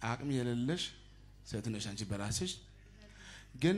አቅም የሌለሽ ሴት ነሽ አንቺ በራስሽ ግን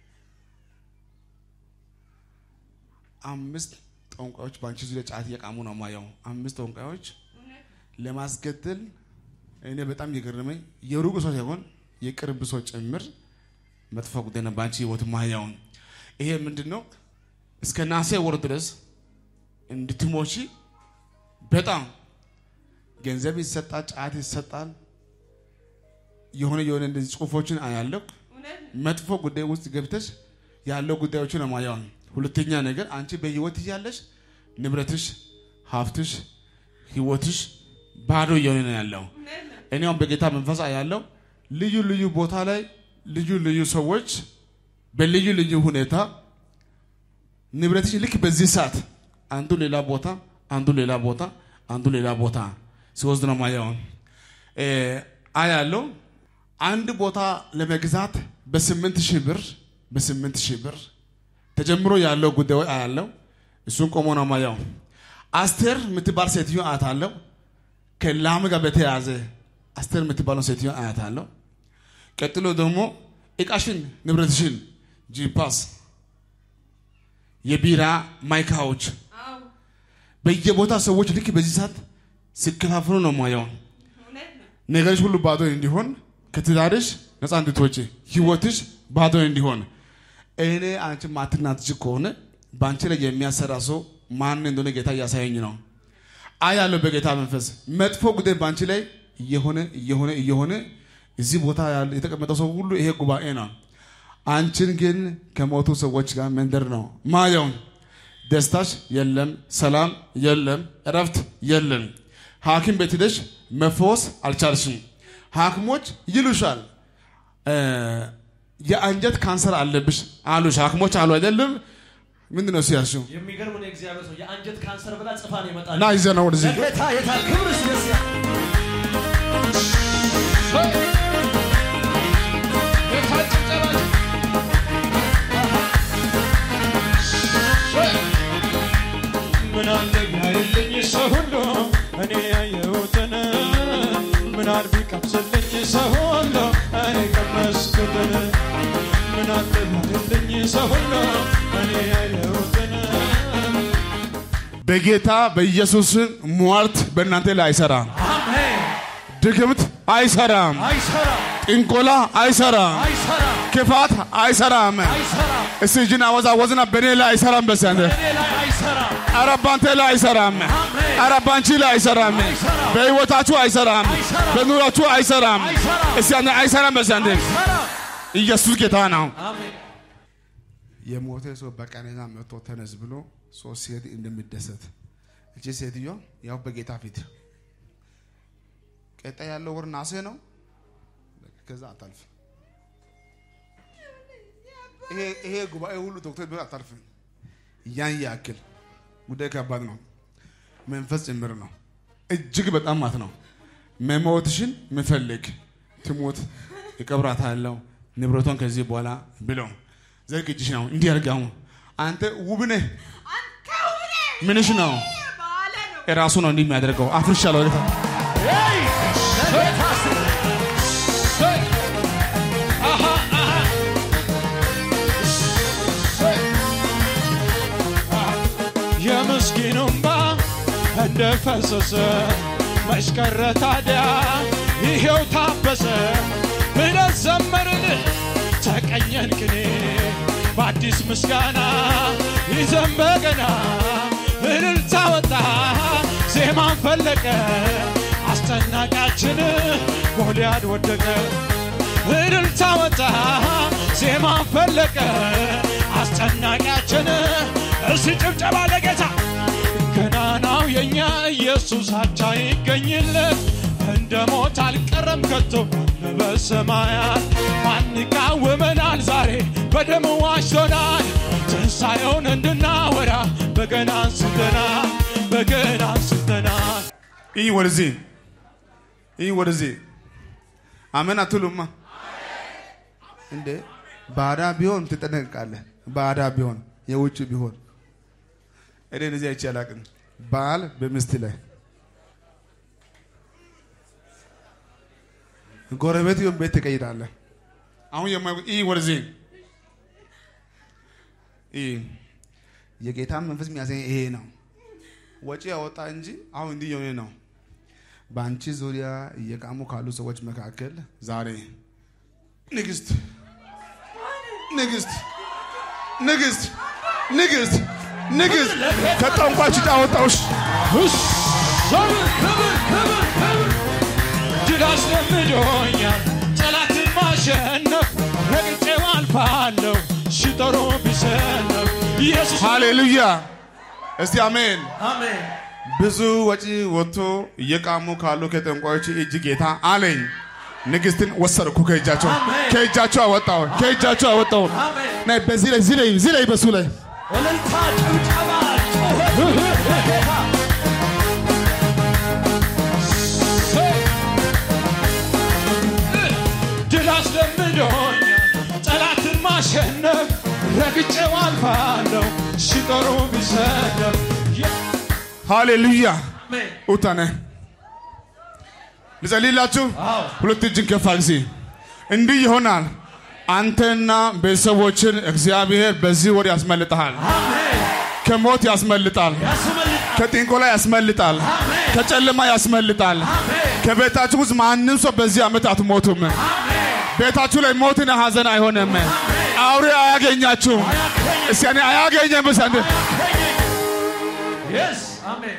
አምስት ጠንቋዮች በአንቺ ዙሪያ ጫት እየቃሙ ነው ማየው። አምስት ጠንቋዮች ለማስገደል እኔ በጣም የገረመኝ የሩቅ ሰው ሳይሆን የቅርብ ሰው ጭምር መጥፎ ጉዳይ ነው በአንቺ ህይወት ማየውን። ይሄ ምንድን ነው? እስከ ናሴ ወር ድረስ እንድትሞቺ በጣም ገንዘብ ይሰጣል፣ ጫት ይሰጣል። የሆነ የሆነ እንደዚህ ጽሁፎችን አያለው። መጥፎ ጉዳይ ውስጥ ገብተሽ ያለው ጉዳዮችን ነው ማየው። ሁለተኛ ነገር አንቺ በህይወት እያለሽ ንብረትሽ፣ ሀብትሽ፣ ህይወትሽ ባዶ እየሆነ ነው ያለው። እኔውም በጌታ መንፈስ ያለው ልዩ ልዩ ቦታ ላይ ልዩ ልዩ ሰዎች በልዩ ልዩ ሁኔታ ንብረትሽ ልክ በዚህ ሰዓት አንዱ ሌላ ቦታ አንዱ ሌላ ቦታ አንዱ ሌላ ቦታ ሲወስድ ነው ማየው አያለው። አንድ ቦታ ለመግዛት በስምንት ሺህ ብር በስምንት ሺህ ብር ተጀምሮ ያለው ጉዳዩ አያለው። እሱን ቆሞ ነው ማየው። አስቴር የምትባል ሴትዮ አያታለው። ከላም ጋር በተያያዘ አስቴር የምትባለው ሴትዮ አያታለው። ቀጥሎ ደግሞ እቃሽን፣ ንብረትሽን፣ ጂፓስ፣ የቢራ ማይካዎች በየቦታ ሰዎች ልክ በዚህ ሰዓት ሲከፋፍሉ ነው ማየው። ነገሮች ሁሉ ባዶ እንዲሆን ከትዳርሽ ነፃ እንድትወጪ ህይወትሽ ባዶ እንዲሆን እኔ አንቺ ማትናትሽ ከሆነ በአንቺ ላይ የሚያሰራ ሰው ማን እንደሆነ ጌታ እያሳየኝ ነው። አያለው በጌታ መንፈስ መጥፎ ጉዳይ በአንቺ ላይ እየሆነ እየሆነ እየሆነ እዚህ ቦታ ያለ የተቀመጠው ሰው ሁሉ ይሄ ጉባኤ ነው። አንቺን ግን ከሞቱ ሰዎች ጋር መንደር ነው ማየው። ደስታሽ የለም፣ ሰላም የለም፣ እረፍት የለም። ሐኪም ቤት ሄደሽ መፈወስ አልቻልሽም። ሐኪሞች ይሉሻል የአንጀት ካንሰር አለብሽ አሉሽ። ሐኪሞች አሉ አይደለም? ምንድን ነው ሲያልሽው? የሚገርም ነው። እግዚአብሔር ሰው የአንጀት ካንሰር ብላ ጽፋ ነው የመጣችው። እና ይዘህ ነው ወደዚህ ለጌታ የታል ክብር ሲነሳ ምን አለ ቢያይልኝ ሰው ሁሉ እኔ ያየሁትን ምን አለ ቢቀምስልኝ ሰው ሁሉ እኔ ቀመስኩትን ምን አለ ቢያይልኝ ሰው ሁሉ እኔ ያየሁትን በጌታ በኢየሱስ ሟርት በእናንተ ላይ አይሰራም። አሜን ድግምት አይሰራም። አይሰራም ጥንቆላ አይሰራም። አይሰራም ክፋት አይሰራም። አይሰራም እስቲ እጅን አወዛወዝና በእኔ ላይ አይሰራም። በስ አንተ እኔ ላይ አይሰራም ኧረ ባንተ ላይ አይሰራም። አሜን ኧረ ባንቺ ላይ አይሰራም። አይሰራም። በህይወታችሁ አይሰራም። አይሰራም። በኑሯችሁ አይሰራም። አይሰራም። እስቲ አንተ አይሰራም። በስ አንተ አይሰራም ኢየሱስ ጌታ ነው። አሜን የሞተ ሰው በቀኔና መጥቶ ተነስ ብሎ ሶስት ሴት እንደሚደሰት እቺ ሴትዮ ያው በጌታ ፊት ቀጣይ ያለው ወር ናሴ ነው። ከዛ አታልፍ። ይሄ ይሄ ጉባኤ ሁሉ ዶክተር ቢሆን አታልፍም። ያን ያክል ጉዳይ ከባድ ነው። መንፈስ ጭምር ነው። እጅግ በጣም ማት ነው። መሞትሽን ምፈልግ ትሞት እቀብራታለሁ ንብረቷን ከዚህ በኋላ ብለው ዘርግ እጅሽ ነው እንዲህ አድርጋው። አንተ ውብ ነህ። ምንሽ ነው? እራሱ ነው እንዲህ የሚያደርገው። አፍርሻለሁ ጌታ ሄይ ለጌታ ስም የምስኪኑ እንባ እንደፈሰሰ መች ቀረ ታዲያ ይሄው ታበሰ ብለን ዘመርን ተቀኘን ቅኔ በአዲስ ምስጋና ይዘን በገና እልልታ ወጣ ዜማን ፈለቀ አስጨናቂያችን ጎልያድ ወደቀ እልልታ ወጣ ዜማን ፈለቀ አስጨናቂያችን እስቲ ጭብጨባ ለጌታ ገናናው የኛ ኢየሱስ አቻ ይገኝለት እንደ ሞት አልቀረም ከቶ በሰማያት ማን ይቃወመናል ዛሬ በደሙ ዋሽቶናል ትንሣኤውን እንድናወራ በገና አንስተናል በገና አንስተናል ይህ ወደዚህ ይህ ወደዚህ አሜን አትሉማ እንዴ? ባዳ ቢሆን ትጠነቅቃለህ። ባዳ ቢሆን የውጭ ቢሆን እኔ እንደዚህ አይቼ አላውቅም። ባል በሚስት ላይ ጎረቤት ይሁን ቤት ትቀይራለህ። አሁን የማይ ይህ ወደዚህ ይህ የጌታ መንፈስ የሚያሳይ ይሄ ነው። ወጪ ያወጣ እንጂ አሁን እንዲህ የሆነ ነው። በአንቺ ዙሪያ እየቃሙ ካሉ ሰዎች መካከል ዛሬ ንግስት ንግስት ንግስት ንግስት ንግስት ከጠንቋይ ጭቃ አወጣሁሽ። ክብር ክብር ክብር ክብር ድል አስለምዶኛል ጠላትን ማሸነፍ ረግጬው አልፋለሁ ሲጠሩ ቢሰነፍ ኢየሱስ ሃሌሉያ! እስቲ አሜን። አሜን ብዙ ወጪ ወጥቶ እየቃሙ ካሉ ከጠንቋዮች እጅ ጌታ አለኝ። ንግስትን ወሰድኩ ከእጃቸው አሜን። ከእጃቸው አወጣው ከእጃቸው አወጣው። አሜን ናይ በዚህ ላይ እዚህ ላይ እዚህ ላይ በሱ ላይ እልልታ ጭብጨባ ጩኸት ለጌታ ድል አስለምዶኛል ጠላትን ማሸነፍ ረግጬው አልፋለሁ ሲጠሩ ቢሰነፍ ሃሌሉያ አሜን ኡታነ ልጸልይላችሁ። አዎ ሁለት እጅን ከፍ አድርጊ። እንዲህ ይሆናል። አንተና ቤተሰቦችን እግዚአብሔር በዚህ ወር ያስመልጥሃል። አሜን ከሞት ያስመልጣል። ያስመልጣል ከጥንቆላ ያስመልጣል። አሜን ከጨለማ ያስመልጣል። አሜን ከቤታችሁ ውስጥ ማንም ሰው በዚህ ዓመት አትሞቱም። ቤታችሁ ላይ ሞትና ሐዘን አይሆንም። አውሬ አያገኛችሁም። እስቲ እኔ አያገኘም። እስቲ አንዴ የስ አሜን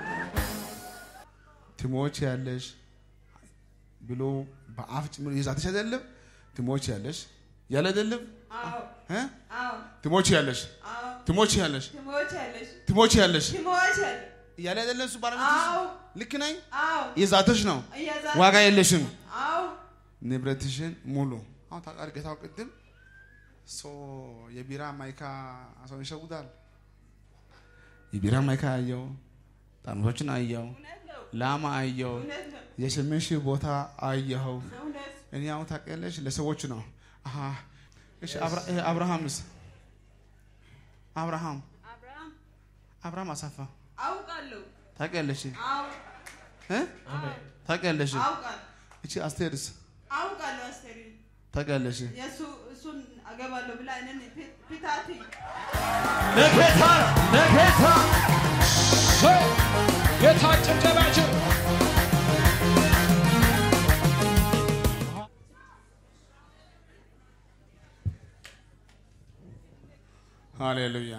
ትሞች ያለሽ ብሎ በአፍ ጭምር ይዛትሽ አይደለም ትሞች ያለሽ ያለ አይደለም አዎ እ? አዎ ትሞች ያለሽ አዎ ትሞች ያለሽ ትሞቻለሽ ትሞች ያለሽ ትሞቻለሽ ያለ አይደለም እሱ ባለቤትሽ አዎ ልክ ነኝ አዎ የዛትሽ ነው እያዛ- ዋጋ የለሽም አዎ ንብረትሽን ሙሉ አሁን ታውቃለህ ጌታው ቅድም ሶ የቢራ ማይካ ሰው ይሸውዳል የቢራ ማይካ አየው ጠርሙሶችን አየው እውነት ነው ላማ አየው እውነት ነው የስምንት ሺህ ቦታ አየኸው እውነት እኔ አሁን ታውቂያለሽ ለሰዎች ነው አሃ እሺ አብራ- ይሄ አብርሃምስ አብርሃም አብርሃም አብርሃም አሳፋ አውቃለሁ ታውቂያለሽ አዎ እ ታውቂያለሽ አውቃለሁ እቺ አስቴርስ አውቃለሁ አስቴሪ ታውቂያለሽ የእሱ እሱን አገባለሁ ብላ እኔን ፊ- ፊታቲ ለጌታ ለጌታ ጌታ ጭብጨባቸው ሃሌሉያ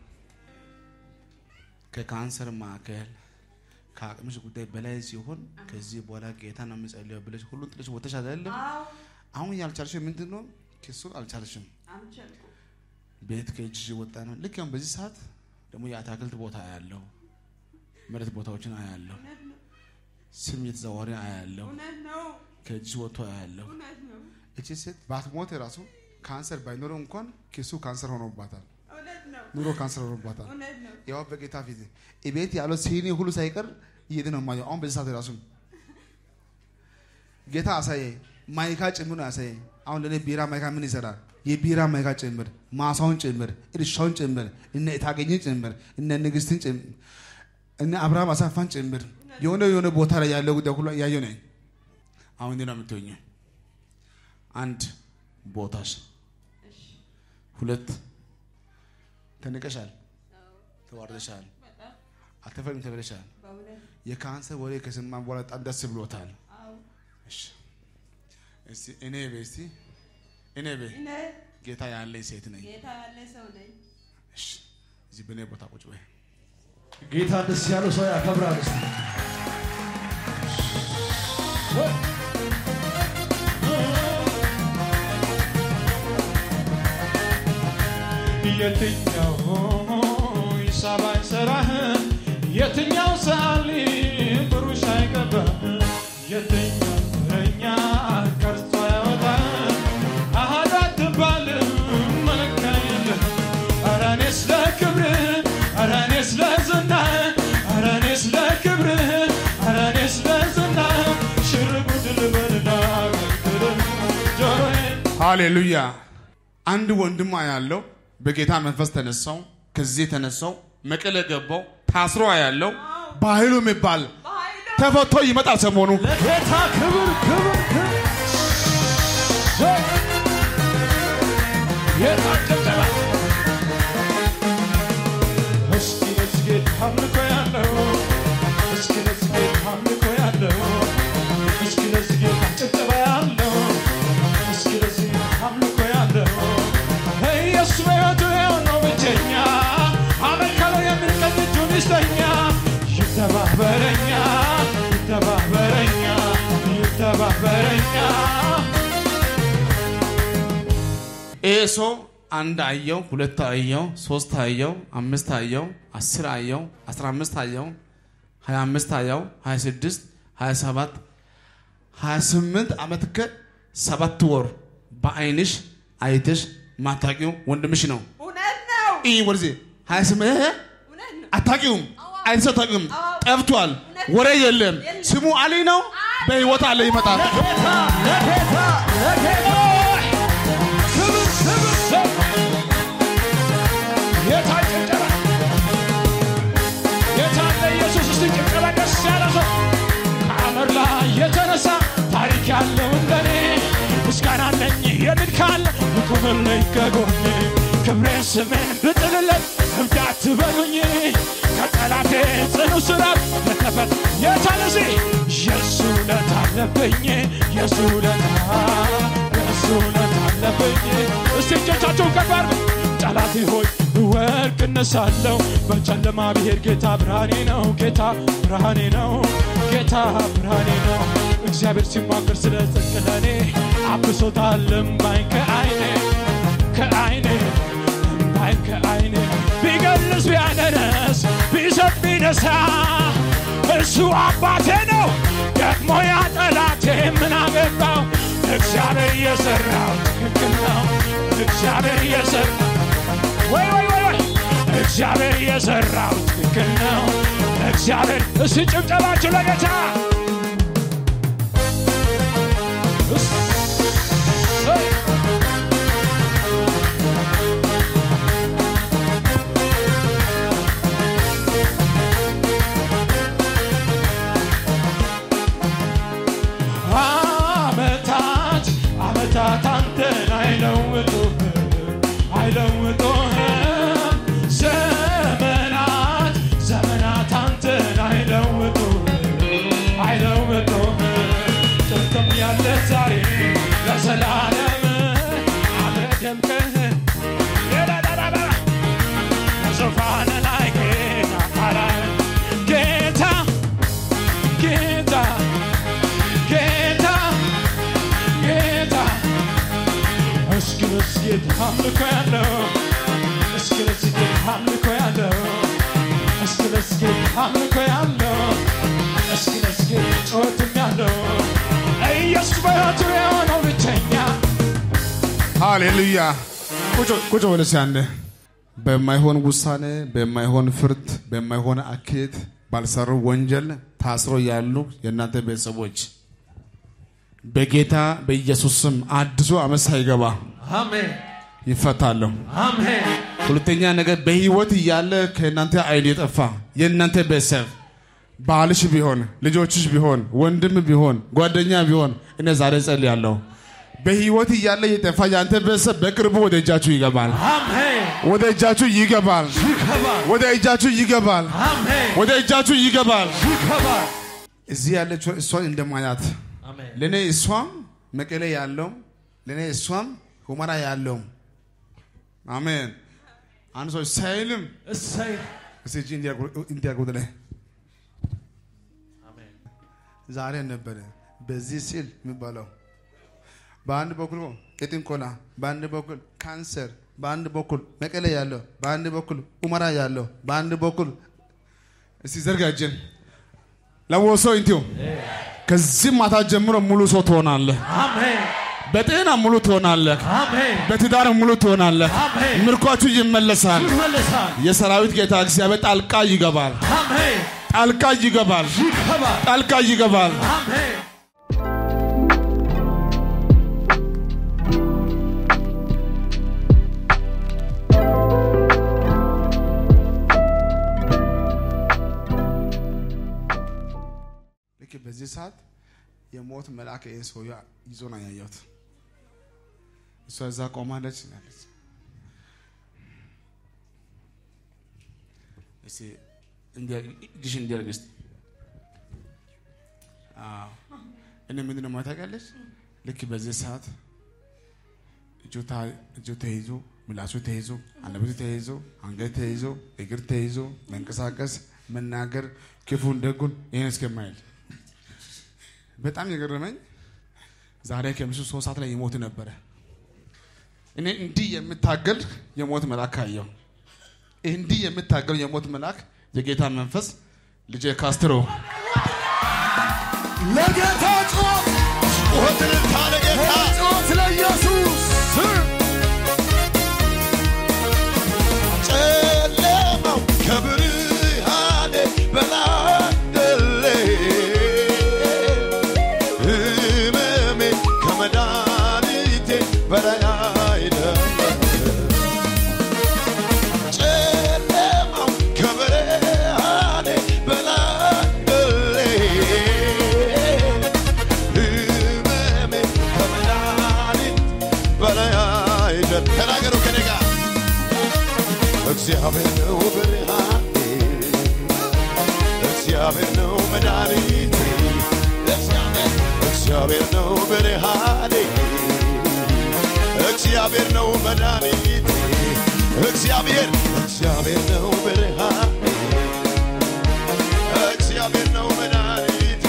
ከካንሰር ማዕከል ከአቅምሽ ጉዳይ በላይ ሲሆን ከዚህ በኋላ ጌታ ነው የምጸልየው ብለሽ ሁሉን ጥለሽ ወተሽ አይደለም አዎ አሁን ያልቻልሽው ምንድን ነው ክሱን አልቻልሽም አልቻልኩም ቤት ከእጅሽ ወጣ ነው ልክ ያሁን በዚህ ሰዓት ደግሞ የአታክልት ቦታ አያለው መሬት ቦታዎችን አያለው እውነት ነው ስም እየተዘዋወረ አያለው እውነት ነው ከእጅሽ ወጥቶ አያለው እውነት ነው እቺ ሴት ባትሞት ራሱ ካንሰር ባይኖረው እንኳን ኪሱ ካንሰር ሆኖባታል እውነት ነው ኑሮ ካንሰር ሆኖባታል እውነት ነው ያው በጌታ ፊት ቤት ያለው ሲኒ ሁሉ ሳይቀር እየሄደ ነው የማየው። አሁን በዚህ ሰዓት ራሱ ጌታ አሳየ ማይካ ጭምር ነው ያሳየ። አሁን ለእኔ ቢራ ማይካ ምን ይሰራል? የቢራ ማይካ ጭምር፣ ማሳውን ጭምር፣ እርሻውን ጭምር፣ እነ እታገኝን ጭምር፣ እነ ንግስትን ጭምር፣ እነ አብርሃም አሳፋን ጭምር የሆነ የሆነ ቦታ ላይ ያለው ጉዳይ ሁሉ እያየሁ ነኝ። አሁን እንዲህ ነው የምትሆኚው። አንድ ቦታሽ፣ ሁለት ተንቀሻል፣ ተዋርደሻል፣ በጣም አልተፈሪም ተብለሻል። በእውነት የካንሰር ወሬ ከሰማን በኋላ በጣም ደስ ብሎታል። አዎ እሺ እስቲ እኔ በይ እስቲ እኔ በይ እኔ ጌታ ያለኝ ሴት ነኝ። ጌታ ያለ ሰው ነኝ እሺ እዚህ በእኔ ቦታ ቁጭ በይ። ጌታ ደስ ያለው ሰው ያከብራል እስቲ የትኛው ይሳባይ ስራህ የትኛው ሳሊ ብሩሽ አይገባህ የትኛው እረኛ ቀርጾ ያወጣ አሃዳ አትባልም መለኪያ የለህ ኧረ እኔስ ለክብርህ ኧረ እኔስ ለዝናህ ኧረ እኔስ ለክብርህ ኧረ እኔስ ለዝናህ ሽር ጉድ ልበልና አገልግልህ ጆሮዬን ሃሌሉያ። አንድ ወንድም ያለው በጌታ መንፈስ ተነሳው፣ ከዚህ ተነሳው፣ መቀሌ ገባው፣ ታስሮ ያለው በኃይሉ የሚባል በኃይሉ ተፈቶ ይመጣል ሰሞኑ ለጌታ ክብር ክብር ክብር ይሄ ሰው አንድ አየው፣ ሁለት አየው፣ ሶስት አየው፣ አምስት አየው፣ አስር አየው፣ አስራ አምስት አየው፣ ሀያ አምስት አየው፣ ሀያ ስድስት ሀያ ሰባት ሀያ ስምንት ዓመት ከሰባት ወር በአይንሽ አይተሽ ማታቂው ወንድምሽ ነው። እውነት ነው። ይህ ወደዚህ ሀያ ስምንት እውነት ነው። አታቂውም፣ አይተሽ አታቂውም፣ አዎ። ጠፍቷል፣ ወሬ የለም። የለም። ስሙ አሊ ነው። በህይወት አለ ይመጣል። ለጌታ ለጌታ ለጌታ ክብር ክብር ሰው ጌታ ጭብጨባ ጌታ ለኢየሱስ እስቲ ጭብጨባ ደስ ያለ ሰው ከአመር ላይ የተነሳ ታሪክ ያለው እንደኔ ምስጋና አለኝ የሚል ካለ ይቁምልኝ ከጎኔ ክብሬን ስሜን ብጥልለት እብዳት በሉኝ ከጠላቴ ጽኑ ስራት ለተፈት የታለዚ የሱ ለት አለብኝ የሱ ለት የሱ ለት አለብኝ እስቲ እጆቻችሁን ከፍ አድርጉ ጠላቴ ሆይ ወርቅ እነሳለሁ በጨለማ ብሄድ ጌታ ብርሃኔ ነው ጌታ ብርሃኔ ነው ጌታ ብርሃኔ ነው እግዚአብሔር ሲሟገር ስለ ጽድቅ ለእኔ አብሶታል እምባይን ከአይኔ ከአይኔ እምባይን ከአይኔ ቢገልጽ ቢያነነስ ቢሰጥ ቢነሳ እሱ አባቴ ነው ደግሞ ያ ጠላቴ ምን አገባው እግዚአብሔር የሰራው ትክክል ነው እግዚአብሔር የሰራው ወይ ወይ ወይ ወይ እግዚአብሔር የሰራው ትክክል ነው እግዚአብሔር እስቲ ጭብጨባችሁ ለጌታ እሰይ! አመታት አመታት አንተን አይለውጡህም አይለውጡህም ዘመናት ዘመናት አንተን አይለውጡህም አይለውጡህም ጥንትም ያለ ዛሬ ለዘላለም አብረህ ደምቀህ የዳዳዳዳ በዙፋን ላይ ጌታ አላይ ጌታ ጌታ ጌታ ጌታ እስኪ እስኪ አምልኮ ያለው እስኪ እስኪ አምልኮ ያለው እስኪ እስኪ አምልኮ ያለው እስኪ እስኪ ጩኸትም ያለው ኢየሱስ በሕይወቱ የሆነው ብቸኛ ሃሌሉያ። ቁጭ ቁጭ በል እስኪ አንዴ። በማይሆን ውሳኔ፣ በማይሆን ፍርድ፣ በማይሆን አካሄድ ባልሰሩ ወንጀል ታስሮ ያሉ የእናንተ ቤተሰቦች በጌታ በኢየሱስ ስም አዲሱ ዓመት ሳይገባ አሜን ይፈታሉ። አሜን ሁለተኛ ነገር በህይወት እያለ ከእናንተ አይን የጠፋ የእናንተ ቤተሰብ ባልሽ ቢሆን ልጆችሽ ቢሆን ወንድም ቢሆን ጓደኛ ቢሆን እኔ ዛሬ ጸልያለሁ። በህይወት እያለ የጠፋ የአንተ ቤተሰብ በቅርቡ ወደ እጃችሁ ይገባል። አሜን ወደ እጃችሁ ይገባል። ይገባል ወደ እጃችሁ ይገባል። አሜን ወደ እጃችሁ ይገባል። ይገባል እዚህ ያለችው እሷን እንደማያት አሜን ለእኔ እሷም መቀሌ ያለው ለእኔ እሷም ሁመራ ያለው አሜን። አንድ ሰው ሳይልም እሰይ እስቲ እጅ እንዲያርጉት ላይ አሜን ዛሬ ነበረ በዚህ ሲል የሚባለው በአንድ በኩል ቄጥንቆላ፣ በአንድ በኩል ካንሰር፣ በአንድ በኩል መቀሌ ያለው፣ በአንድ በኩል ኡመራ ያለው፣ በአንድ በኩል እስቲ ዘርጋጅን ለወሶ እንቲው ከዚህ ማታ ጀምሮ ሙሉ ሰው ትሆናለህ። አሜን በጤና ሙሉ ትሆናለህ። አሜን በትዳር ሙሉ ትሆናለህ። አሜን ምርኳችሁ ይመለሳል። ይመለሳል የሰራዊት ጌታ እግዚአብሔር ጣልቃ ይገባል። አሜን ጣልቃ ይገባል። ይገባል ጣልቃ ይገባል። አሜን ልክ በዚህ ሰዓት የሞት መልአክ ይህን ሰው ይዞ ነው ያየሁት። እሷ እዛ ቆማለች ያለች እስቲ እንዲያ- እጅሽን እንዲያርግ እስቲ። አዎ። እኔ ምንድን ነው ማለት ታውቂያለሽ? ልክ በዚህ ሰዓት እጁ ታ- እጁ ተይዞ ምላሱ ተይዞ አንደበቱ ተይዞ አንገት ተይዞ እግር ተይዞ መንቀሳቀስ መናገር ክፉን ደጉን ይህን እስከማይል በጣም የገረመኝ ዛሬ ከምሽቱ ሶስት ሰዓት ላይ ይሞት ነበረ። እኔ እንዲህ የምታገል የሞት መልአክ አየሁ። እንዲህ የምታገል የሞት መልአክ የጌታ መንፈስ ልጄ ካስትሮ ለጌታ ጩኸት ጩኸትን ታለ ጌታ ጩኸት ለኢየሱስ ጨለማው ከብርሃኔ በላደለ ህመሜ ከመድኃኒቴ በላይ አይደለም። ጨለማው ከብርሃኔ በላደለ ህመሜ ከመድኃኒት በላይ አይደለም። ተናገሩ ከኔ ጋር እግዚአብሔር ነው ብርሃኔ፣ እግዚአብሔር ነው መድኃኒቴ፣ እግዚአብሔር- እግዚአብሔር ነው ብርሃኔ፣ እግዚአብሔር ነው መድኃኒቴ፣ እግዚአብሔር እግዚአብሔር ነው ብርሃኔ፣ እግዚአብሔር ነው መድኃኒቴ።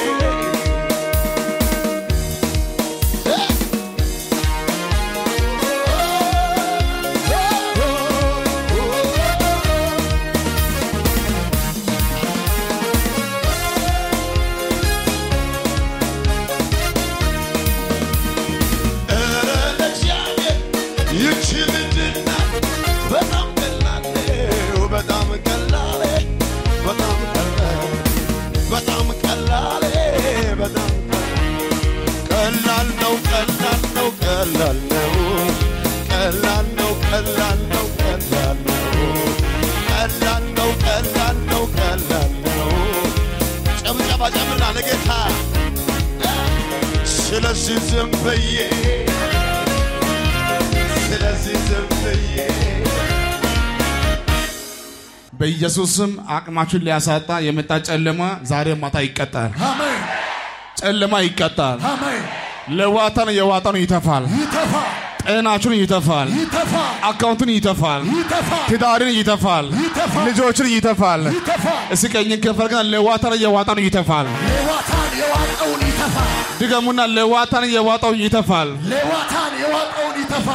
ኧረ ለእግዚአብሔር ይህች ምንድን ናት? በጣም ቀላል ነው፣ በጣም ቀላል፣ በጣም ቀላል፣ በጣም ቀላል፣ በጣም ቀላል ነው፣ ቀላል ነው፣ ቀላል ነው፣ ቀላል ነው፣ ቀላል ነው፣ ቀላል ነው፣ ቀላል ነው፣ ቀላል ነው፣ ቀላል ነው። ጨብጨባ ጨምርና ለጌታ ስለዚህ ዝም ብዬ ስለዚህ ዝም ብዬ በኢየሱስም አቅማችሁን ሊያሳጣ የመጣ ጨለማ ዛሬ ማታ ይቀጣል። አሜን ጨለማ ይቀጣል። አሜን ለዋታን የዋጣን ይተፋል። ይተፋ ጤናችሁን ይተፋል። ይተፋ አካውንቱን ይተፋል። ይተፋ ትዳርን ይተፋል። ይተፋል። ልጆችን ይተፋል። ይተፋ እስኪ ቀኝን ከፈል ግን ለዋታን የዋጣን ይተፋል። ሌዋታን የዋጠውን ይተፋ ድገሙና ለዋታን የዋጣው ይተፋል። ሌዋታን የዋጠውን ይተፋ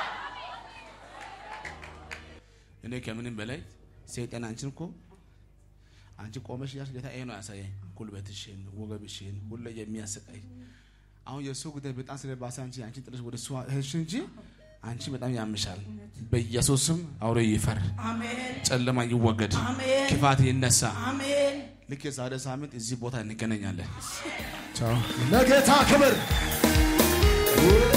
እኔ ከምንም በላይ ሰይጣን አንቺን እኮ አንቺ ቆመሽ ያልሽ ጌታ ይሄ ነው ያሳየኝ። ጉልበትሽን፣ ወገብሽን ሁሉ የሚያሰቃይ አሁን የእሱ ጉዳይ በጣም ስለባሰ አንቺ አንቺ ጥለሽ ወደ እሱ ሄድሽ እንጂ አንቺ በጣም ያምሻል። በኢየሱስም አውሬ ይፈር፣ አሜን ጨለማ ይወገድ፣ አሜን ክፋት ይነሳ። አሜን ልክ የዛሬ ሳምንት እዚህ ቦታ እንገናኛለን። ቻው። ለጌታ ክብር